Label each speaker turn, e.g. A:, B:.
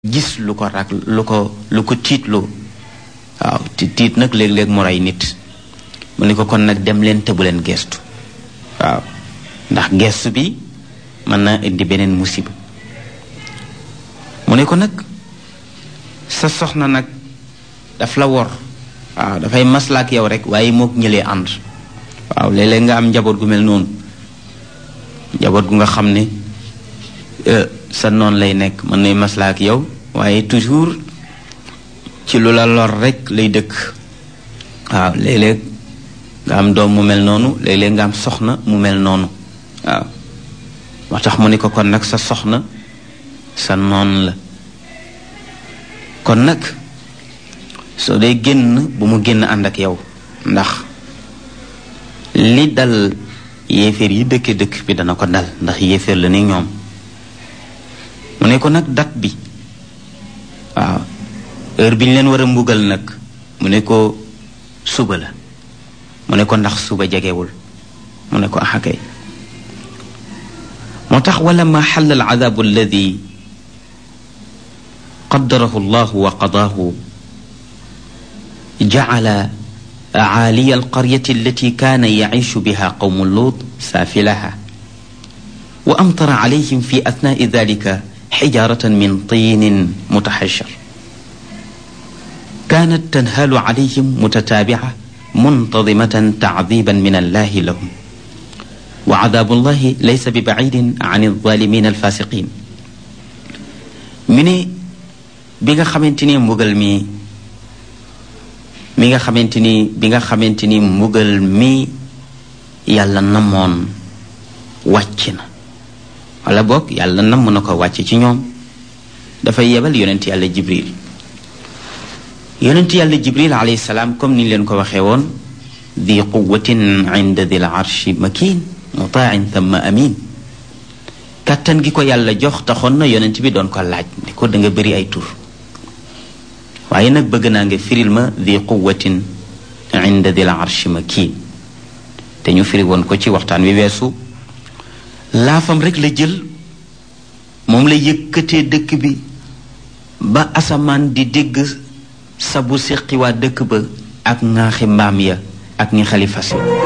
A: gis lu ko rak lu ko lu ko tiitloo waaw ti tiit nag léeg-léeg mu rey nit mu ne ko kon nag dem leen te bu leen gestu waaw ndax gestu bi mën na indi beneen musiba mu ne ko nag sa soxna nag daf la wor waaw dafay maslaak yow rek waaye mook ñëlee ànd waaw léeg-léeg nga am njaboot gu mel noonu njaboot gu nga xam ne sa noon lay nekk mën nay maslaak yow waaye toujours ci lu la lor rek lay dëkk waaw léeg-léeg nga am doom mu mel noonu léeg-léeg nga am soxna mu mel noonu waaw moo tax mu ne ko kon nag sa soxna sa noon la kon nag soo dee génn bu mu génn ànd ak yow ndax li dal yéeféer yi dëkke dëkk bi dana ko dal ndax yéeféer la ni ñoom mu ne ko nag dat bi waaw heure bi ñu leen war a mbugal nag mu ne ko suba la mu ne ko ndax suba jegewul mu ne ko axakay moo tax wala ma xal al adabu alladi qaddarahu llahu wa qadaahu jacala caaliya alqaryati allati kaana yaciishu biha qawmu luut saafilaha wa amtara calayhim fi atnaai dalika xijaaratan min tiinin mutaxashar kaanat tanhaalu calayhim mutataabica muntadimatan tacdiiban min allahi lahum wa cadaabu llahi laysa bi bacidin can alzaalimiin alfaasiqiin mi ne bi nga xamante ni mbugal mi mi nga xamante ni bi nga xamante ni mbugal mi yàlla namoon wàcc na wala boog yàlla namm na ko wàcc ci ñoom dafay yebal yonent yàlla jibril yonent yàlla jibril alayhi salaam comme ni leen ko waxee woon di quwatin inda dil arshi makin mutain thumma amin kàttan gi ko yàlla jox taxoon na yonent bi doon ko laaj ne ko da nga bëri ay tur waaye nag bëgg naa nga firil ma di quwatin inda dil arshi makin te ñu firi woon ko ci waxtaan wi weesu laafam rek la jël moom la yëkkatee dëkk bi ba asamaan di dégg sabu siqi waa dëkk ba ak ŋaaxi mbaam ya ak ñi xalifa si